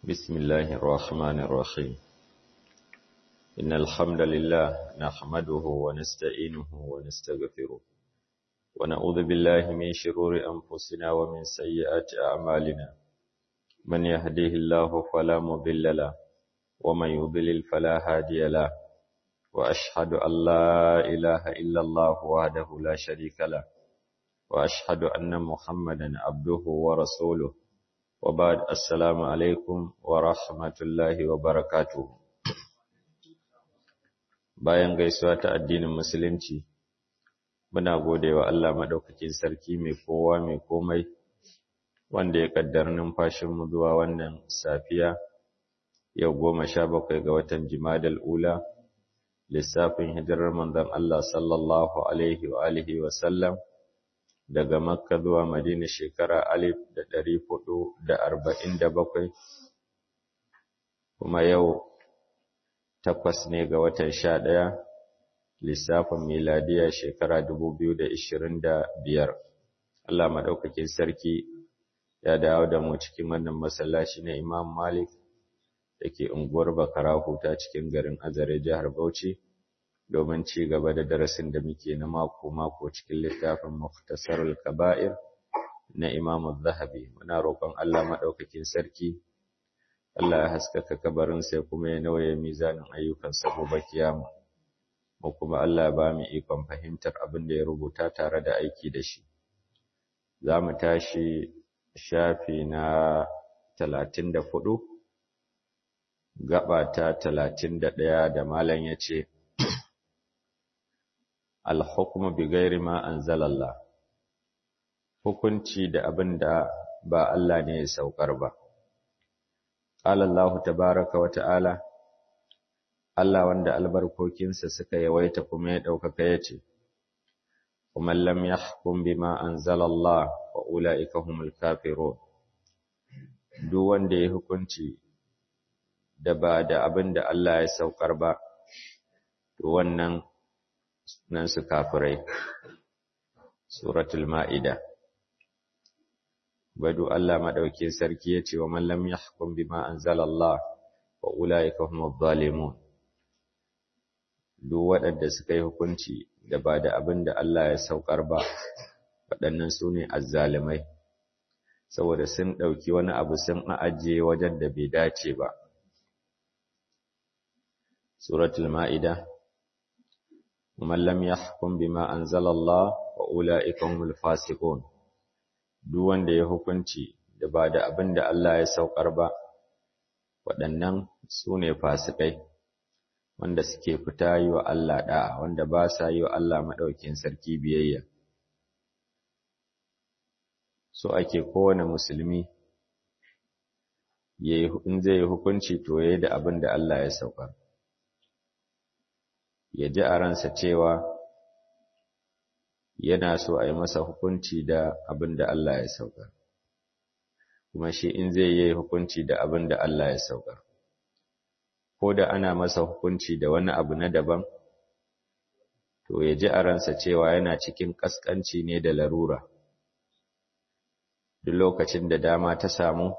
بسم الله الرحمن الرحيم إن الحمد لله نحمده ونستعينه ونستغفره ونعوذ بالله من شرور أنفسنا ومن سيئات أعمالنا من يهديه الله فلا مضل له ومن يضلل فلا هادي له وأشهد أن لا إله إلا الله وحده لا شريك له وأشهد أن محمدا عبده ورسوله وبعد السلام alaikum wa rahmatullahi wa barakatuh bayan gaisuwa ta addinin musulunci muna godewa Allah madaukakin sarki mai kowa mai komai wanda ya kaddar numfashin mu zuwa wannan safiya yau goma sha bakwai ga watan Jimadal Ula lissafin hijirar manzon Allah sallallahu alaihi wa alihi wa sallam daga Makka zuwa Madina shekara alif da ɗari hudu da arba'in da bakwai, kuma yau takwas ne ga watan sha ɗaya, lissafin miladiya shekara dubu biyu da ishirin da biyar. Allah maɗaukakin sarki ya dawo da mu cikin wannan masallaci na Imam Malik da ke unguwar Bakara huta cikin garin Azare jihar Bauchi. domin ci gaba da darasin da muke na mako-mako cikin littafin Mukhtasarul Kaba'ir na Imam Zahabi. Muna roƙon Allah maɗaukakin sarki, Allah ya haskaka kabarin sai kuma ya nauye mizanin ayyukan gobe kiyama. Mu kuma Allah ba mu ikon fahimtar abin da ya rubuta tare da aiki da shi. Za mu tashi shafi na talatin da hudu, gaba ta talatin da ɗaya da malam ya ce, alhukmu bi gairi ma anzalallah hukunci da abin da ba Allah ne ya saukar ba qala Allah tabaaraka wa ta'ala Allah wanda albarkokinsa suka yawaita kuma ya daukaka yace kuma lam yahkum bima anzalallah wa ulaika humul kafirun duk wanda ya hukunci da ba da abin da Allah ya saukar ba to wannan nan su kafirai suratul ma'ida badu Allah madauke sarki yace wa man lam yahkum bima anzalallah wa ulaika humuz zalimun duk waɗanda suka yi hukunci da ba da abin da Allah ya saukar ba waɗannan su ne azzalimai saboda sun ɗauki wani abu sun ajiye wajen da bai dace ba suratul ma'ida ومن لم يحكم بما أنزل الله وأولئك هم الفاسقون duk wanda ya hukunci da ba da abin da Allah ya saukar ba waɗannan su ne fasikai wanda suke fita yi wa Allah ɗa'a wanda ba sa yi wa Allah maɗaukin sarki biyayya so ake kowane musulmi in zai yi hukunci to ya yi da abin da Allah ya saukar ya ji a ransa cewa yana so a yi masa hukunci da abin da Allah ya saukar, kuma shi in zai yi hukunci da abin da Allah ya saukar. Ko da ana masa hukunci da wani abu na daban, to ya ji a ransa cewa yana cikin ƙasƙanci ne da larura. Duk lokacin da dama ta samu,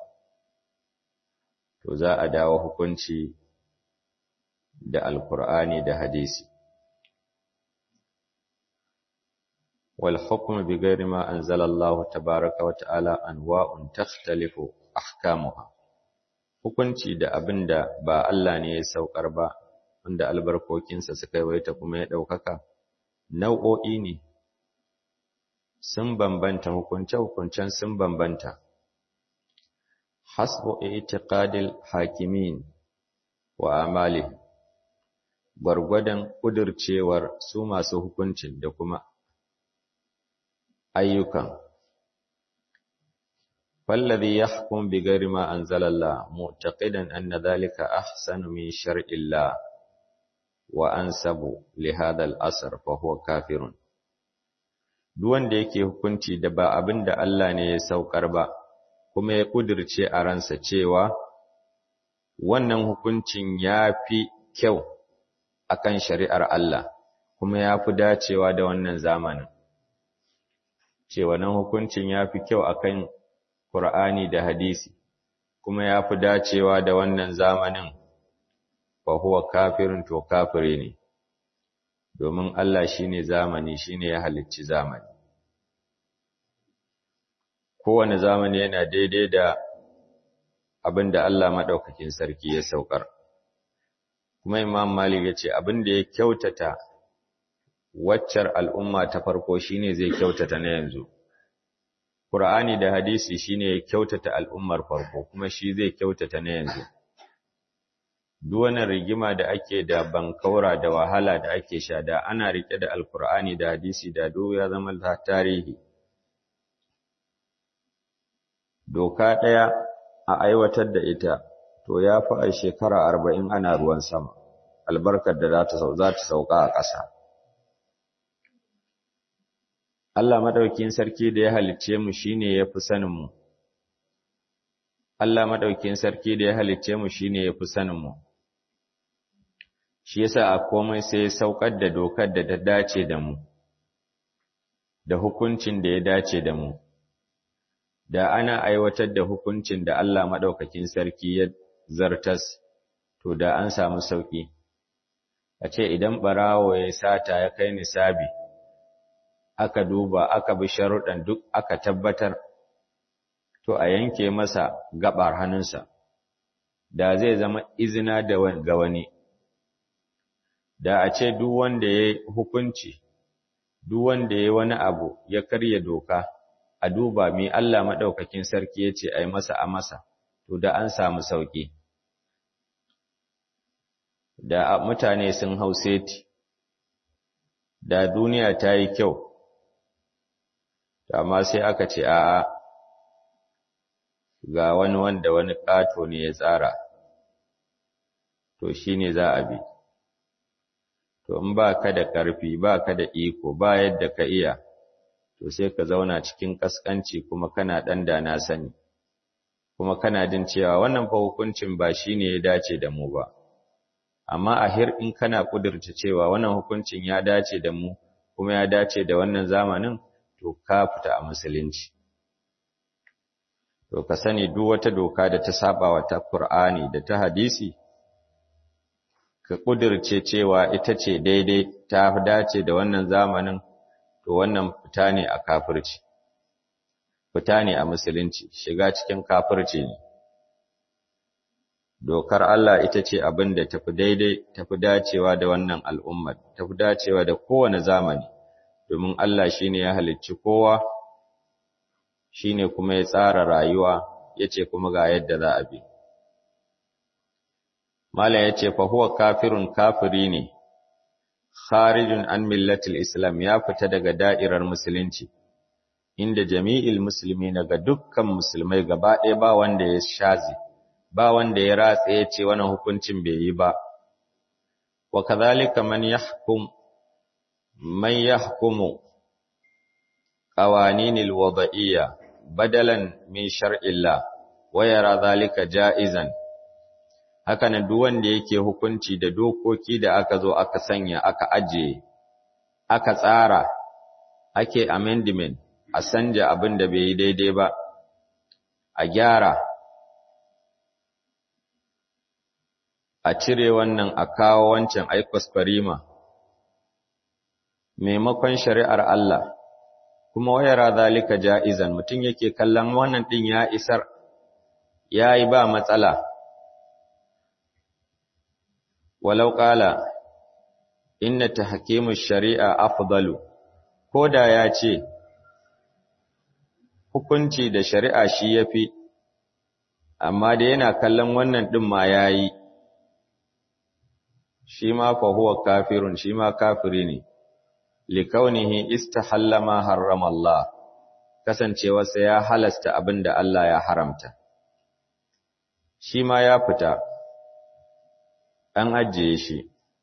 to za a dawo hukunci da alkur'ani da hadisi wal hukmu bi ghairi ma anzala Allah tabaaraka wa ta'ala anwa'un takhtalifu ahkamuha hukunci da abinda ba Allah ne ya saukar ba wanda albarkokinsa suka yawaita kuma ya daukaka nau'o'i ne sun bambanta hukunce hukuncen sun bambanta hasbu i'tiqadil hakimin wa amalihim gwargwadon ƙudurcewar su masu hukuncin da kuma ayyukan. Fallazi ya hukun bi gari ma an zalalla, mu'taqidan anna zalika ahsanu min shar'illah wa an sabu li hadal asar fa huwa kafirun. Duk wanda yake hukunci da ba abin da Allah ne ya saukar ba, kuma ya ƙudurce a ransa cewa wannan hukuncin ya fi kyau akan shari'ar Allah kuma ya fi dacewa da wannan zamanin. Ce wannan hukuncin ya fi kyau akan Ƙur'ani da hadisi, kuma ya fi dacewa da wannan zamanin fa huwa kafirin to kafire ne domin Allah shine zamani shine ya halicci zamani kowane zamani yana daidai da abin da Allah maɗaukakin sarki ya saukar kuma Imam Malik ya ce abin da ya kyautata waccar al'umma ta farko shine zai kyautata na yanzu Qur'ani da hadisi shine ya kyautata al'ummar farko kuma shi zai kyautata na yanzu duk wannan rigima da ake da bankaura da wahala da ake sha da ana rike da alkur'ani da hadisi da duk ya zama tarihi doka ɗaya a aiwatar da ita to ya fi a shekara arba'in ana ruwan sama albarkar da za ta sauka a ƙasa Allah maɗaukin sarki da ya halicce mu shine ya fi sanin mu Allah maɗaukin sarki da ya halicce mu shine ya fi sanin mu shi yasa a komai sai ya saukar da dokar da ta dace da mu da hukuncin da ya dace da mu da ana aiwatar da hukuncin da Allah maɗaukakin sarki ya zartas to da an samu sauƙi a ce idan ɓarawo ya sata ya kai nisabi aka duba aka bi sharuɗan duk aka tabbatar to a yanke masa gaɓar hannunsa da zai zama izina da ga wani da a ce duk wanda ya hukunci duk wanda ya wani abu ya karya doka a duba mi Allah maɗaukakin sarki ya ce a yi masa a masa to da an samu sauƙi da mutane sun hau seti da duniya ta yi kyau amma sai aka ce a'a ga wani wanda wani ƙato ne ya tsara to shi ne za a bi to in ba ka da ƙarfi ba ka da iko ba yadda ka iya to sai ka zauna cikin ƙasƙanci kuma kana ɗan da na sani kuma kana jin cewa wannan fa hukuncin ba shi ne ya dace da mu ba amma a hir in kana ƙudurta cewa wannan hukuncin ya dace da mu kuma ya dace da wannan zamanin to ka fita a musulunci to ka sani duk wata doka da ta saba wa ta Qur'ani da ta hadisi ka kudirce cewa ita ce daidai ta dace da wannan zamanin to wannan fita ne a kafirci fita ne a musulunci shiga cikin kafirci ne dokar Allah ita ce abin da tafi daidai tafi dacewa da wannan al'ummar tafi dacewa da kowane zamani domin Allah shine ya halicci kowa shine kuma ya tsara rayuwa yace kuma ga yadda za a bi Mala yace fa huwa kafirun kafiri ne kharijun an millatil islam ya fita daga da'irar musulunci inda jami'il musulmi ga dukkan musulmai gaba ɗaya ba wanda ya shazi ba wanda ya ratsa ya ce wannan hukuncin bai yi ba wa kadhalika man yahkum man yahkumu qawaninil wada'iyya badalan min shar'illah wa yara dhalika ja'izan haka nan duk wanda yake hukunci da dokoki da aka zo aka sanya aka ajiye aka tsara ake amendment a sanja abin da bai yi daidai ba a gyara a cire wannan a kawo wancan aikos farima maimakon shari'ar Allah kuma wayara zalika ja'izan mutum yake kallon wannan din ya isar yayi ba matsala walau qala inna tahkimush shari'a afdalu koda ya ce hukunci da shari'a shi yafi amma da yana kallon wannan din ma yayi shi ma fa huwa kafirun shi ma kafiri ne likaunihi istahalla ma harrama Allah kasancewarsa ya halasta abinda Allah ya haramta shi ma ya fita an ajiye shi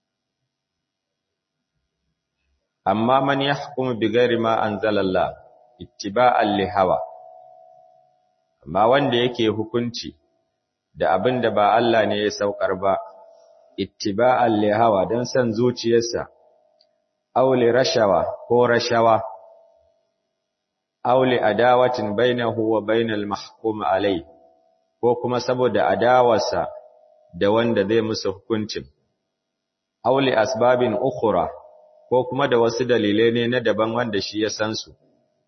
amma man yahkumu bighairi ma anzalallah ittiba'an li hawa amma wanda yake hukunci da abinda ba Allah ne ya saukar ba ittiba'an li hawa dan san zuciyarsa aw li rashawa ko rashawa aw li adawatin bainahu wa bainal mahkum alai ko kuma saboda adawarsa da wanda zai musu hukuncin auli asbabin ukhra ko kuma da wasu dalilai ne na daban wanda shi ya san su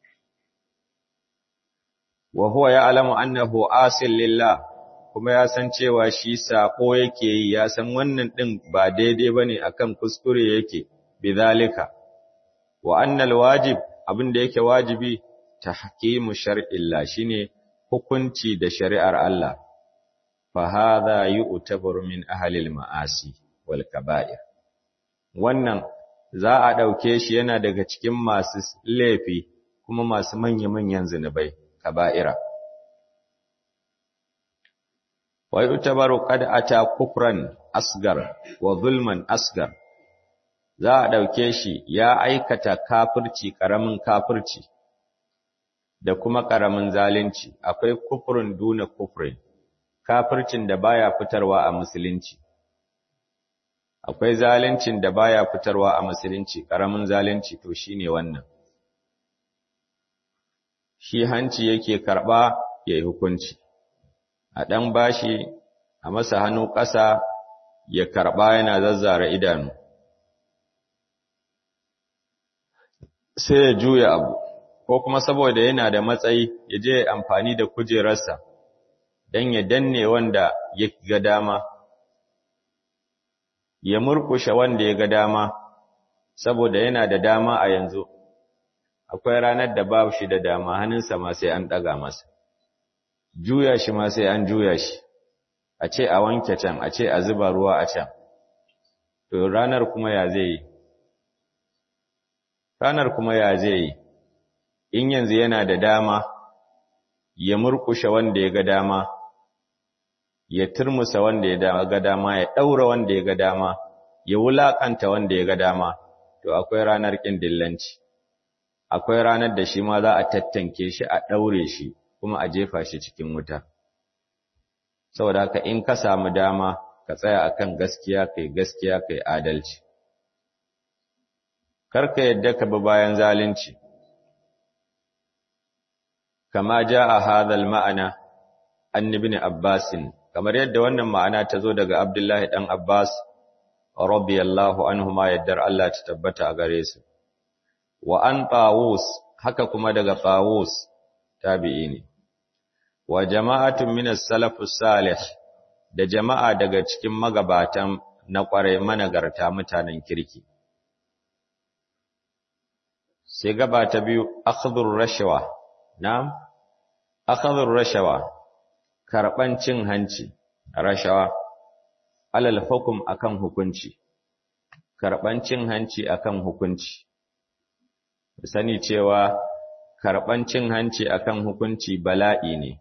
wa huwa ya'lamu annahu asil lillah kuma ya san cewa shi sako yake yi ya san wannan din ba daidai bane akan kuskure yake bidhalika wa annal wajib abin da yake wajibi tahkimu shar'illah shine hukunci da shari'ar Allah fa hadha yu'tabaru min ahli al-ma'asi wal kaba'ir wannan za a dauke shi yana daga cikin masu laifi kuma masu manya-manyan zinubai kaba'ira wa yu'tabaru qad ata kufran asgar wa zulman asgar za a ɗauke shi ya aikata kafirci ƙaramin kafirci da kuma ƙaramin zalunci akwai kufurin duna kufurin kafircin da baya fitarwa a musulunci akwai zaluncin da baya fitarwa a musulunci ƙaramin zalunci to shine wannan shi hanci yake karɓa ya yi hukunci a ɗan bashi a masa hannu ƙasa ya karɓa yana zazzara idanu sai ya juya abu ko kuma saboda yana da matsayi ya je amfani da kujerarsa don ya danne wanda ya ga dama ya murkushe wanda ya ga dama saboda yana da dama a yanzu akwai ranar da babu shi da dama hannunsa ma sai an ɗaga masa juya shi ma sai an juya shi a ce a wanke can a ce a zuba ruwa a can to ranar kuma ya zai yi ranar kuma ya zai yi in yanzu yana da dama ya murkushe wanda ya ga dama ya turmusa wanda ya ga dama ya ɗaura wanda ya ga dama ya wulaƙanta wanda ya ga dama to akwai ranar ƙin dillanci akwai ranar da shi ma za a tattanke shi a ɗaure shi kuma a jefa shi cikin wuta saboda haka in ka samu dama ka tsaya akan gaskiya kai gaskiya kai adalci karka yadda ka bi bayan zalunci kama jaa hadha al-ma'ana an ibn Abbas kamar yadda wannan ma'ana ta zo daga Abdullahi dan Abbas radiyallahu anhuma yaddar Allah ta tabbata a gare su wa an Tawus haka kuma daga Tawus tabi'i ne wa jama'atun min as-salafus salih da jama'a daga cikin magabatan na ƙware managarta mutanen kirki sai gaba ta biyu akhdhur rashwa na'am akhdhur rashwa karban cin hanci rashawa alal hukum akan hukunci karban cin hanci akan hukunci sani cewa karban cin hanci akan hukunci bala'i ne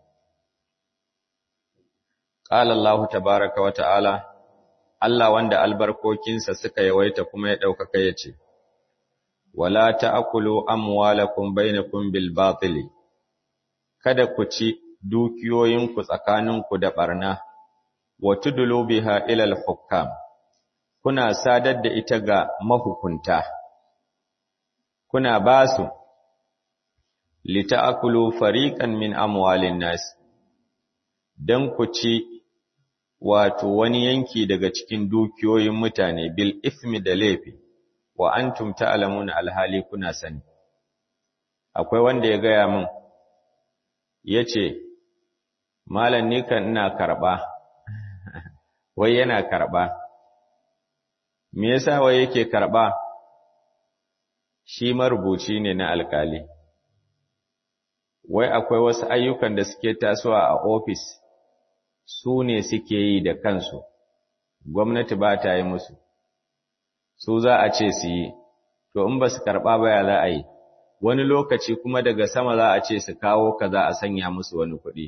qala Allah tabaaraka wa ta'ala Allah wanda albarkokinsa suka yawaita kuma ya ɗaukaka ya ce, Wala ta'akulu amwalakum bainakum bil batili kada ku ci dukiyoyinku tsakaninku da ɓarna, wa tudulu biha ilal hukam, kuna sadar da ita ga mahukunta, kuna ba su, lita'akulu fariƙan min amwalin nasi, don ku ci wato wani yanki daga cikin dukiyoyin mutane bil ismi da laifi wa antum ta'lamuna alhali kuna sani akwai wanda ya gaya min yace malam ni kan ina karba wai yana karba me yasa wai yake karba shi marubuci ne na alkali wai akwai wasu ayyukan da suke tasowa a ofis su ne suke yi da kansu, gwamnati ba ta yi musu, su za a ce su yi, to in ba su karɓa baya za a yi, wani lokaci kuma daga sama za a ce su kawo ka za a sanya musu wani kuɗi.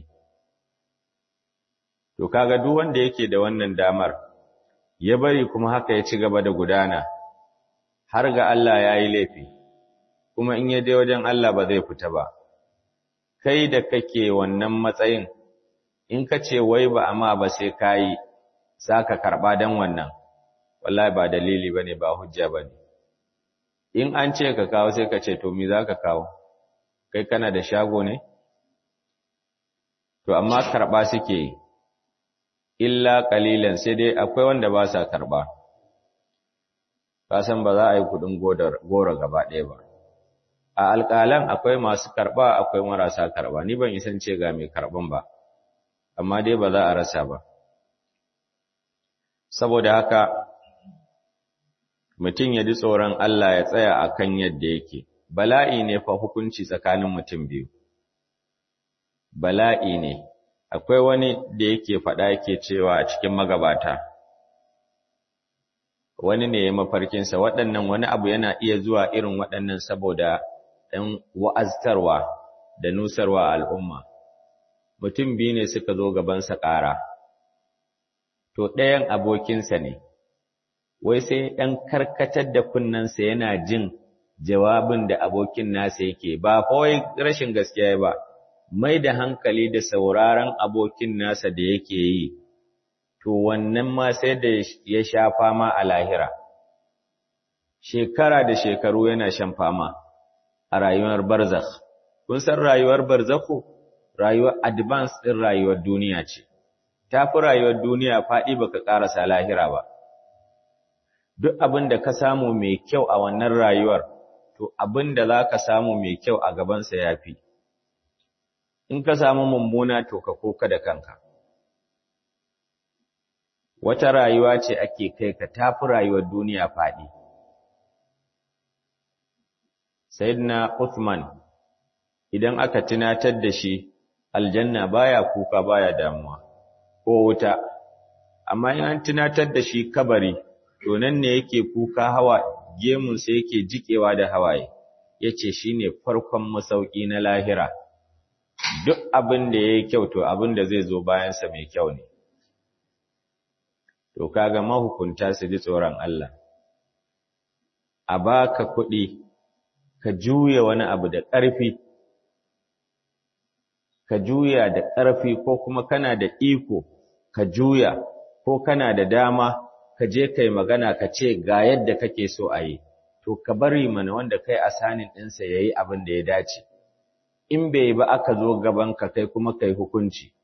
To kaga duk wanda yake da wannan damar, ya bari kuma haka ya ci gaba da gudana, har ga Allah ya yi laifi, kuma in ya je wajen Allah ba zai fita ba. Kai da kake wannan matsayin, in ka ce wai ba amma ba sai ka yi za ka karɓa don wannan wallahi ba dalili ba ne ba hujja ba ne in an ce ka kawo sai ka ce to mi za ka kawo kai kana da shago ne to amma karɓa suke illa ƙalilan sai dai akwai wanda ba sa karɓa kasan ba za a yi kuɗin goro gaba ɗaya ba a alƙalan akwai masu karɓa akwai marasa karɓa ni ban isan ce ga mai karɓan ba amma dai ba za a rasa ba saboda haka mutum ya ji tsoron Allah ya tsaya a kan yadda yake bala'i ne fa hukunci tsakanin mutum biyu bala'i ne akwai wani da yake faɗa yake cewa a cikin magabata wani ne ya mafarkinsa waɗannan wani abu yana iya zuwa irin waɗannan saboda ɗan wa'aztarwa da nusarwa al'umma mutum biyu ne suka zo gabansa ƙara to ɗayan abokinsa ne wai sai ɗan karkatar da kunnensa yana jin jawabin da abokin nasa yake ba kawai rashin gaskiya ba mai da hankali da sauraron abokin nasa da yake yi to wannan ma sai da ya sha fama a lahira shekara da shekaru yana shan fama a rayuwar barzakh kun san rayuwar barzakhu rayuwar advance din rayuwar duniya ce tafi rayuwar duniya faɗi baka ƙarasa lahira ba duk abin da ka samu mai kyau a wannan rayuwar to abin da za ka samu mai kyau a gabansa ya fi in ka samu mummuna to ka koka da kanka wata rayuwa ce ake kai ka tafi rayuwar duniya faɗi Sayyidina Uthman idan aka tunatar da shi aljanna baya kuka baya damuwa ko wuta amma in an tunatar da shi kabari to nan ne yake kuka hawa gemun sa yake jikewa da hawaye yace shine farkon masauki na lahira duk abin da yayi kyau to abin da zai zo bayan sa mai kyau ne to kaga mahukunta su ji tsoron Allah a baka kuɗi ka juya wani abu da ƙarfi ka juya da ƙarfi ko kuma kana da iko ka juya ko kana da dama ka je kai magana ka ce ga yadda kake so a yi to ka bari mana wanda kai asanin ɗinsa ya yi abin da ya dace in bai ba aka zo gaban ka kai kuma kai hukunci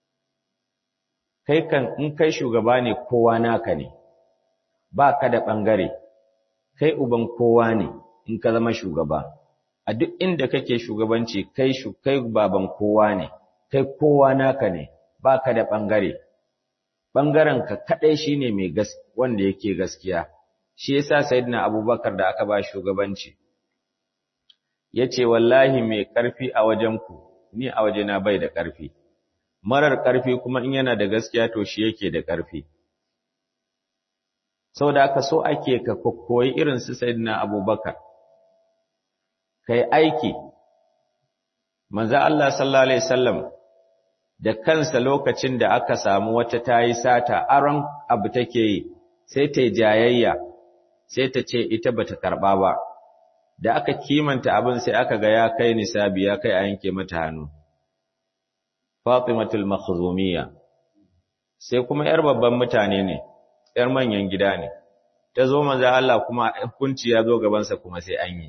kai kan in kai shugaba ne kowa naka ne ba ka da ɓangare kai uban kowa ne in ka zama shugaba a duk inda kake shugabanci kai shu kai baban kowa ne kai kowa naka ne baka da bangare bangaren ka kadai shine mai gas wanda yake gaskiya shi yasa sayyidina abubakar da aka ba shugabanci yace wallahi mai karfi a wajen ku ni a wajena bai da karfi marar karfi kuma in yana da gaskiya to shi yake da karfi saboda aka so ake ka koyi irin su sayyidina abubakar kai aiki manzo Allah sallallahu alaihi wasallam da kansa lokacin da aka samu wata tayi sata aron abu take yi sai ta jayayya sai ta ce ita bata karba ba da aka kimanta abin sai aka ga ya kai nisabi ya kai a yanke mata hannu Fatimatul Makhzumiyya sai kuma yar babban mutane ne yar manyan gida ne ta zo manzo Allah kuma hukunci ya zo gaban sa kuma sai an yi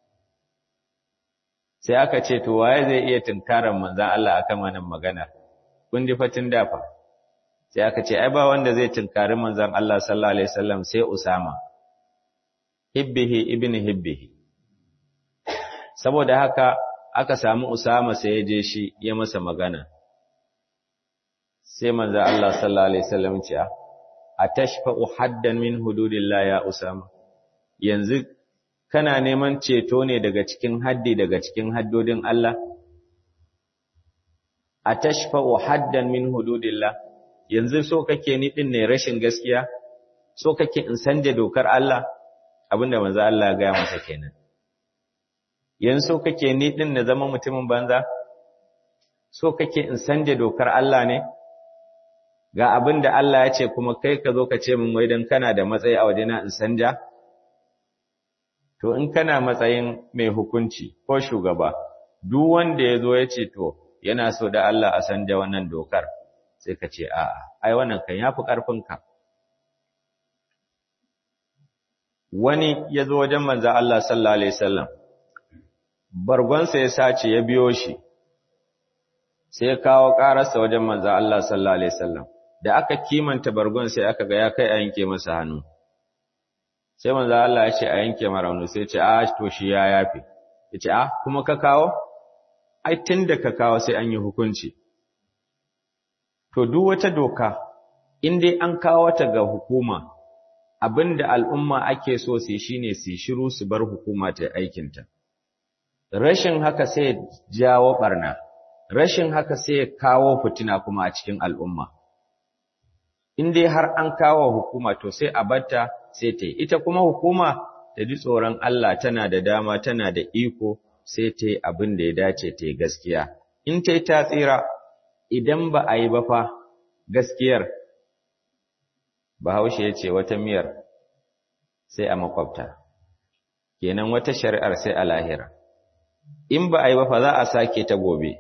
sai aka ce to waye zai iya tunkaran manzon Allah akan wannan magana kun ji fatin dafa sai aka ce ai ba wanda zai tunkari manzon Allah sallallahu alaihi wasallam sai Usama hibbihi ibn hibbihi saboda haka aka samu Usama sai ya je shi ya masa magana sai manzon Allah sallallahu alaihi wasallam ce atashfa'u haddan min hududillah ya Usama yanzu kana neman ceto ne daga cikin haddi daga cikin haddodin Allah? A tashfa'u haddan min hududillah, yanzu so kake ni ɗin ne rashin gaskiya, so kake in sanje dokar Allah, abinda manzo Allah gaya masa kenan. Yanzu so kake ni ɗin na zama mutumin banza? So kake in sanje dokar Allah ne? Ga abinda Allah ya ce kuma kai ka zo ka ce min wai don kana da matsayi a wajena in sanja? to in kana matsayin mai hukunci ko shugaba duk wanda ya zo ya ce to yana so da Allah a san da wannan dokar sai ka ce a'a ai wannan kan yafi ƙarfinka wani ya zo wajen manzo Allah sallallahu alaihi wasallam bargonsa ya sace ya biyo shi sai ya kawo ƙararsa wajen manzo Allah sallallahu alaihi wasallam da aka kimanta bargon sai aka ga ya kai a yanke masa hannu sai manzo Allah ya ce a yanke mara hannu sai ya ce a to shi ya yafe ya ce a kuma ka kawo ai tunda ka kawo sai an yi hukunci to duk wata doka in dai an kawo ta ga hukuma abinda al'umma ake so su shine su shiru su bar hukuma ta aikinta rashin haka sai jawo barna rashin haka sai kawo fitina kuma a cikin al'umma in dai har an kawo hukuma to sai a batta sai ta yi ita kuma hukuma ta ji tsoron Allah tana da dama tana da iko sai ta yi abin da ya dace ta yi gaskiya in ta yi ta tsira idan ba a yi ba fa gaskiyar bahaushe ya ce wata miyar sai a makwabta kenan wata shari'ar sai a lahira in ba a yi ba fa za a sake ta gobe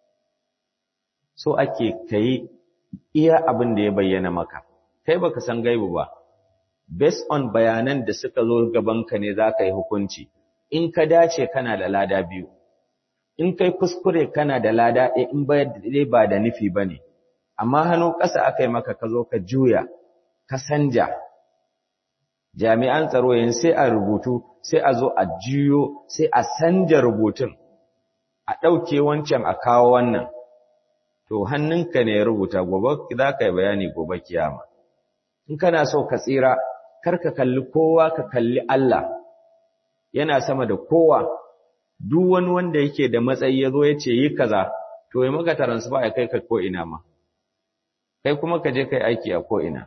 so ake kai iya abin da ya bayyana maka kai baka san gaibu ba based on bayanan da suka zo gabanka ne za ka yi hukunci in ka dace kana da lada biyu in kai kuskure kana da lada ɗaya in ba ba da nufi ba ne amma hannu ƙasa aka yi maka ka zo ka juya ka sanja jami'an tsaro yin sai a rubutu sai a zo a juyo sai a sanja rubutun a ɗauke wancan a kawo wannan to hannunka ne ya rubuta gobe za ka yi bayani gobe kiyama in kana so ka tsira kar ka kalli kowa ka kalli Allah yana sama da kowa duk wani wanda yake da matsayi ya zo ya ce yi kaza to ya maka transfer ya kai ka ko ina ma kai kuma ka je kai aiki a ko ina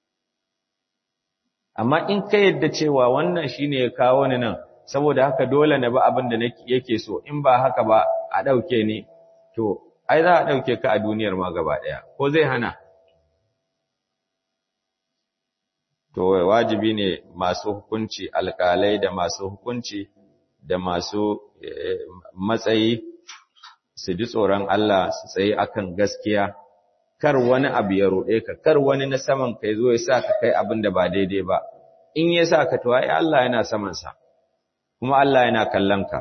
amma in ka yadda cewa wannan shine ya kawo ni nan saboda haka dole na ba abin da yake so in ba haka ba a ɗauke ni to ai za a ɗauke ka a duniyar ma gaba ɗaya ko zai hana to wajibi ne masu hukunci alƙalai da masu hukunci da masu matsayi su ji tsoron Allah su tsaye akan gaskiya kar wani abu ya ruɗe ka kar wani na saman kai zo ya sa ka kai abin da ba daidai ba in ya sa ka to ai Allah yana saman sa kuma Allah yana kallon ka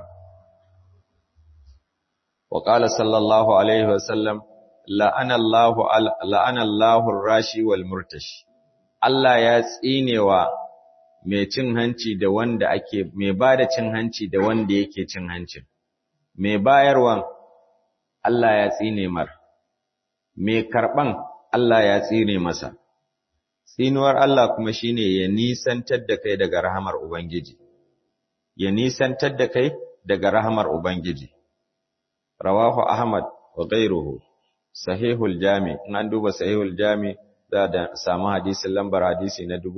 wa qala sallallahu alaihi wa sallam la'ana Allahu la'ana Allahu rashi wal murtashi Allah ya tsinewa mai cin hanci da wanda ake mai bada cin hanci da wanda yake cin hancin mai bayarwan Allah ya tsine mar mai karban Allah ya tsine masa tsinuwar Allah kuma shine ya nisantar da kai daga rahamar ubangiji ya nisantar da kai daga rahamar ubangiji rawahu ahmad wa ghayruhu sahihul jami in an duba sahihul jami za da samu hadisin lambar hadisi na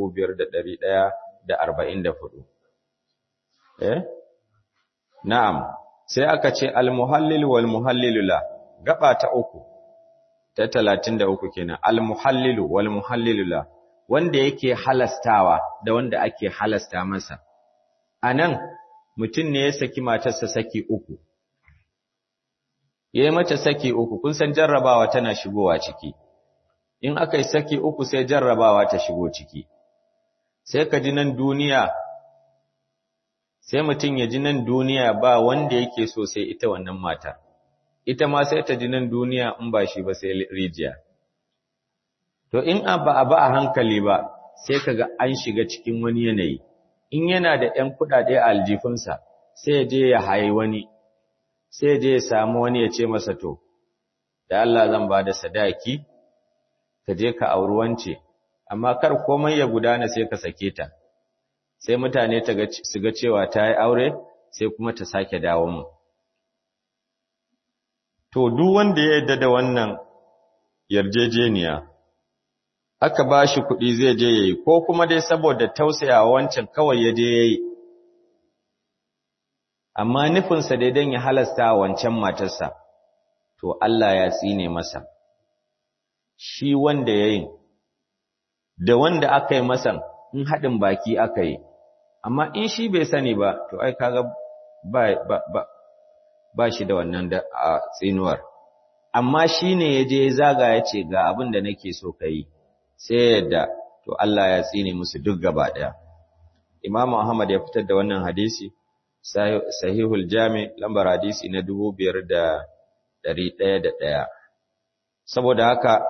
5144 eh na'am sai aka ce al-muhallil wal muhallilu la gaba ta uku ta 33 kenan al-muhallilu wal muhallilu la wanda yake halastawa da wanda ake halasta masa anan mutum ne ya saki matarsa saki uku yayi mata saki uku kun san jarrabawa tana shigowa ciki in aka yi saki uku sai jarrabawa ta shigo ciki sai ka ji nan duniya sai mutum ya ji nan duniya ba wanda yake so sai ita wannan matar ita ma sai ta ji nan duniya in ba shi ba sai rijiya to in ba a ba a hankali ba sai kaga an shiga cikin wani yanayi in yana da ‘yan kuɗaɗe a aljifinsa sai ya je ya haye wani sai ya je ya samu wani ya ce masa to da Allah zan ba da sadaki ka je ka auri wance amma kar komai ya gudana sai ka sake ta sai mutane su ga cewa ta yi aure sai kuma ta sake dawo mu to duk wanda ya yarda da wannan yarjejeniya aka ba shi kuɗi zai je yayi ko kuma dai saboda tausayawa wancan kawai ya je yayi amma nufinsa dai don ya halasta wancan matarsa to Allah ya tsine masa shi wanda ya yi, da wanda aka yi masan in haɗin baki aka yi, amma in shi bai sani ba, to ai kaga ba, ba, ba, ba shi da wannan da a tsinuwar. Amma shi ne ya je zaga ya ce ga abin da nake so ka yi, sai yadda, to Allah ya tsine musu duk gaba ɗaya. Imam Ahmad ya fitar da wannan hadisi, sahihul jami lambar hadisi na dubu biyar da ɗari ɗaya da ɗaya saboda haka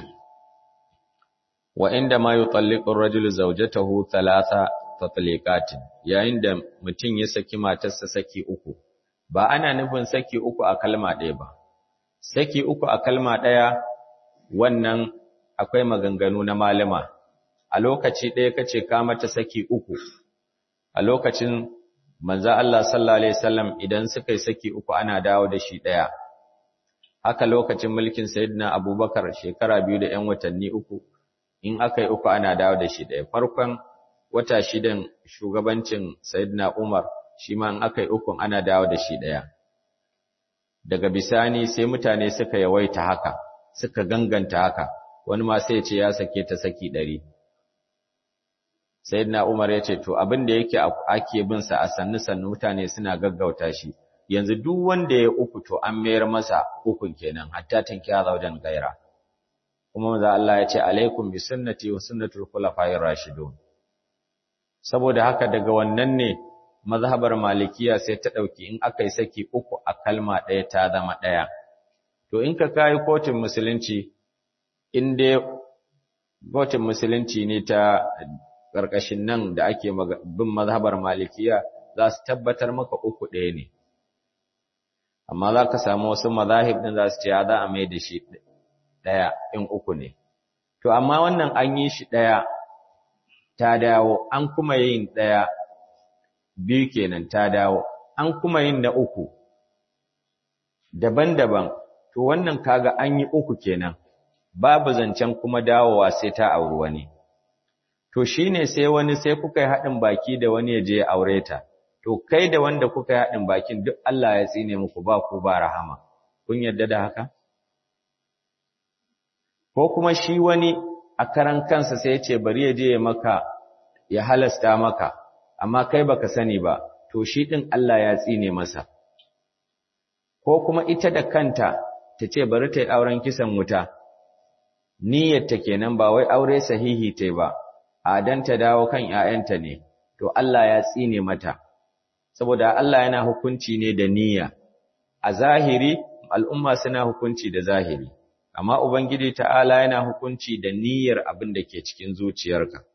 wa inda ma yutalliqu ar-rajulu zawjatahu thalatha tatliqatin yayin da mutum ya saki matarsa saki uku ba ana nufin saki uku a kalma ɗaya ba saki uku a kalma ɗaya wannan akwai maganganu na malama a lokaci ɗaya kace ka mata saki uku a lokacin manzo Allah sallallahu alaihi wasallam idan suka yi saki uku ana dawo da shi ɗaya haka lokacin mulkin sayyidina Abubakar shekara biyu da 'yan watanni uku in aka yi uku ana dawo da shi ɗaya farkon wata shidan shugabancin sayyidina Umar shi ma in aka yi ukun ana dawo da shi ɗaya daga bisani sai mutane suka yawaita haka suka ganganta haka wani ma sai ya ce ya sake ta saki ɗari sayyidina Umar ya ce to abin da yake ake bin sa a sannu sannu mutane suna gaggauta shi yanzu duk wanda ya uku to an mayar masa ukun kenan hatta tankiya zaujan gaira kuma manzo Allah ya ce alaikum bi sunnati wa sunnatul khulafa'ir rashidun saboda haka daga wannan ne mazhabar malikiya sai ta dauki in aka yi saki uku a kalma ɗaya ta zama ɗaya to in ka kai kotun musulunci in dai kotun musulunci ne ta ƙarƙashin nan da ake bin mazhabar malikiya za su tabbatar maka uku ɗaya ne amma za ka samu wasu mazahib ɗin za su ce za a mai da shi ɗaya in uku ne to amma wannan an yi shi ɗaya ta dawo an kuma yin ɗaya biyu kenan ta dawo an kuma yin na uku daban-daban to wannan kaga an yi uku kenan babu zancen kuma dawowa sai ta auri wani to shine sai wani sai kuka yi haɗin baki da wani ya je ya aure ta to kai da wanda kuka yi haɗin bakin duk Allah ya tsine muku ba ku ba rahama kun yarda da haka ko kuma shi wani a karan kansa sai ya ce bari ya je ya maka ya halasta maka amma kai baka sani ba to shi din Allah ya tsine masa ko kuma ita da kanta ta ce bari ta yi auren kisan wuta niyyarta kenan ba wai aure sahihi ta ba adan ta dawo kan ƴaƴanta ne to Allah ya tsine mata saboda Allah yana hukunci ne da niyya a zahiri al'umma suna hukunci da zahiri amma ubangiji ta'ala yana hukunci da niyyar abin da ke cikin zuciyarka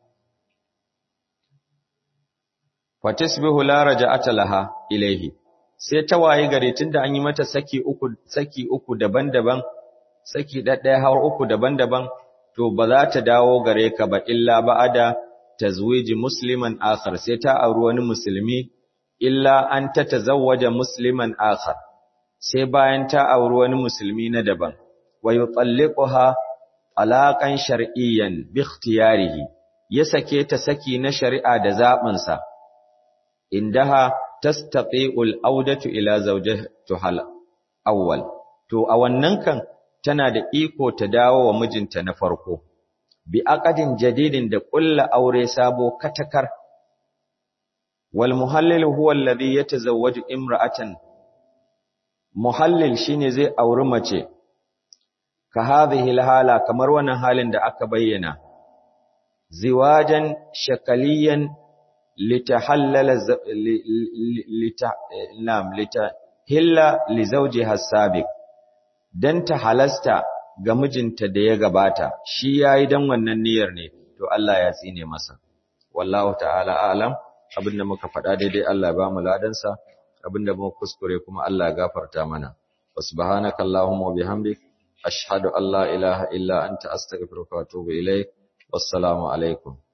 fatisbihu la raja'ata laha ilaihi sai ta waye gare tunda an yi mata saki uku saki uku daban-daban saki ɗaɗɗaya har uku daban-daban to ba za ta dawo gare ka ba illa ba'ada tazwiji musliman akhar sai ta auri wani musulmi illa an ta tazawwaja musliman akhar sai bayan ta auri wani musulmi na daban wa yutalliquha alaqan shar'iyyan bi ikhtiyarihi ya sake ta saki na shari'a da zabin sa indaha tastati'ul audatu ila zawjatiha awwal to a wannan kan tana da iko ta dawo wa mijinta na farko bi aqadin jadidin da ƙulla aure sabo katakar wal muhallil huwa alladhi yatazawwaju imra'atan muhallil shine zai auri mace ka hadhihi alhala kamar wannan halin da aka bayyana ziwajan shakaliyan litahallala lita nam litahilla li zawjiha sabiq dan ta halasta ga mijinta da ya gabata shi yayi dan wannan niyyar ne to Allah ya tsine masa wallahu ta'ala a'lam abinda muka faɗa daidai Allah ba mu ladan sa abinda muka kuskure kuma Allah ya gafarta mana subhanaka allahumma wa bihamdik ashhadu an la ilaha illa anta astaghfiruka wa atubu ilaik wassalamu alaikum